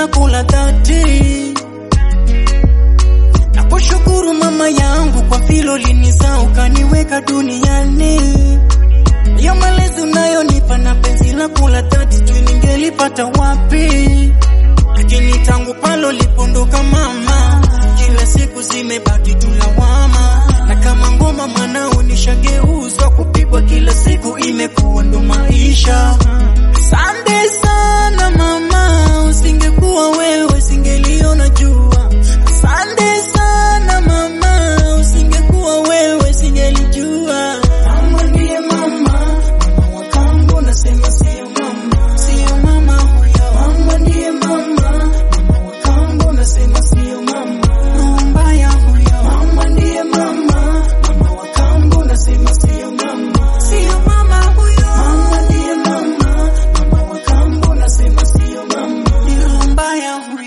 lako la dhati. Nakushukuru mama yangu kwa filo linizaa ukaniweka duniani. Hiyo malezi unayonipa na penzi lako la dhati, juu ningelipata wapi? Lakini tangu palo lipondoka mama, kila siku zimebaki tu lawama, na kama ngoma mwanao nishageuzwa kupigwa kila siku, imekuwa ndo maisha. Asante sana mama, usingekuwa wewe singeliona jua. Asante sana mama, usingekuwa wewe singelijua. Mama ndiye mama, mama wa kambo, nasema sio mama, sio mama huyo. Mama ndiye mama, mama wa kambo, nasema sio mama, roho mbaya huyo. Mama ndiye mama, mama wa kambo, nasema sio mama, sio mama huyo. Mama ndiye mama, mama wa kambo, nasema sio mama, ni roho mbaya huyo.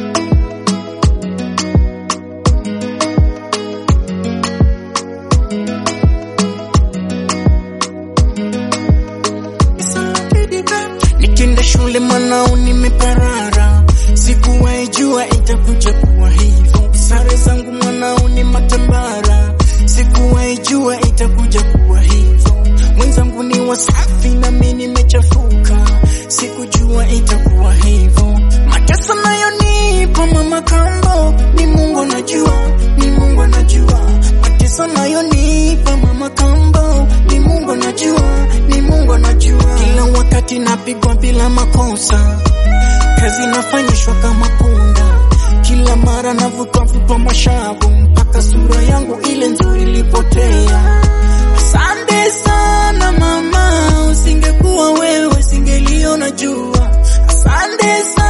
Nikienda shule mwanao nimeparara, sikuwahi jua itakuja kuwa hivyo. Sare zangu mwanao ni matambara, sikuwahi jua itakuja kuwa hivyo. Mwenzangu ni wasafi na mimi nimechafuka, sikujua itakuwa hivyo. Mateso nayonipa mama kambo, ni Mungu anajua, ni Mungu anajua. Mateso nayonipa mama kambo, ni Mungu anajua, ni Mungu anajua. Kila wakati napigwa bila makosa, kazi nafanyishwa kama punda, kila mara navutwa vutwa mashavu, mpaka sura yangu ile nzuri ilipotea. Asante sana mama, usingekuwa wewe singeliona jua. Asante sana